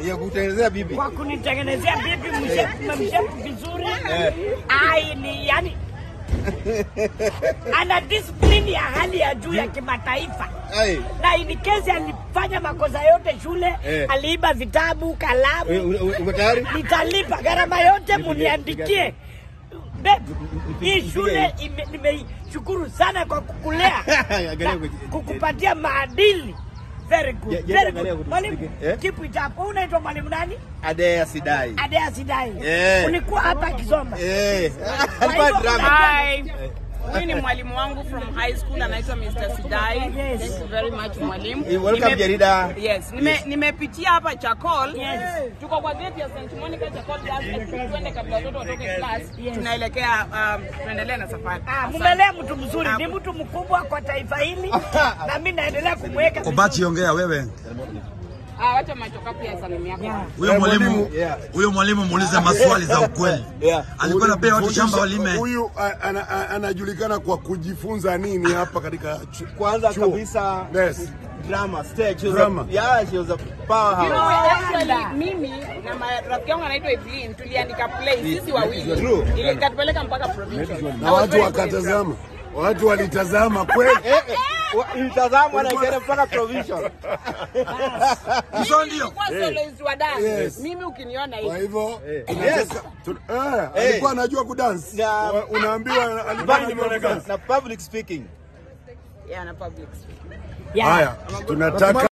Ya kutengenezea bibi. kwa kunitengenezea bibi mshepu mshepu vizuri. Ai ni yani ana discipline ya hali ya juu ya kimataifa Ai. na in case alifanya makosa yote shule Eh. aliiba vitabu, kalamu, Ume- ume- Uko tayari? nitalipa gharama yote, muniandikie. Babe, hii shule ime- nimeishukuru sana kwa kukulea Angalia na kwenye- kukupatia maadili. Very Je- good, je- very angalia good. kwenye Mwalimu, speaker, eh? keep it up. Unaitwa mwalimu nani? Adea Sidai. Adea Sidai. Eh. Ulikuwa hapa Kisoma. Eh. Kwa Alikuwa hivyo drama. Hi. Huyu ni mwalimu wangu from high school anaitwa Mr. Sidai. Yes. Thank you very much mwalimu. Eh, welcome Nime- Jarida. Yes, nime nimepitia hapa Chakol. Yes. Tuko kwa gate ya St. Monica Chakol Girls. Tuende kabla watoto watoke class. Yes. Tunaelekea um, tunaendelea na safari. Ah, Asante. mumelea mtu mzuri, ni mtu mkubwa kwa taifa hili na mimi naendelea kumweka vizuri. Obachi, ongea wewe. Ah, wacha machoka pia salamu yako. Yeah. Huyo Eh, mwalimu mwalimu, yeah. huyo mwalimu muulize maswali za ukweli. Yeah. Alikuwa anapea watu shamba walime. Huyu a- ana- a- anajulikana kwa kujifunza nini hapa katika chu- Kwanza chuo? kabisa Yes. drama stage. She was Drama. A, yeah, she was a You know, powerhouse. actually, mimi na ma- rafiki yangu anaitwa Evelyn tuliandika play sisi wawili. True. Ile ikatupeleka mpaka provincial. I na was watu very wakatazama, watu walitazama kweli. Eh, eh, wa- Ilitazamwa na ikaenda mpaka provincial. Hizo ndio. Nilikuwa soloist wa dance. Yes. Mimi ukiniona Kwa hivi. hivyo Yes. tunataka- tu- eh, alikuwa anajua kudansi. Na- Wa- Unaambiwa alikuwa Bali anajua nimeonekana kudansi. na public speaking. Yeah, na public speaking. Yeah. Haya, tunataka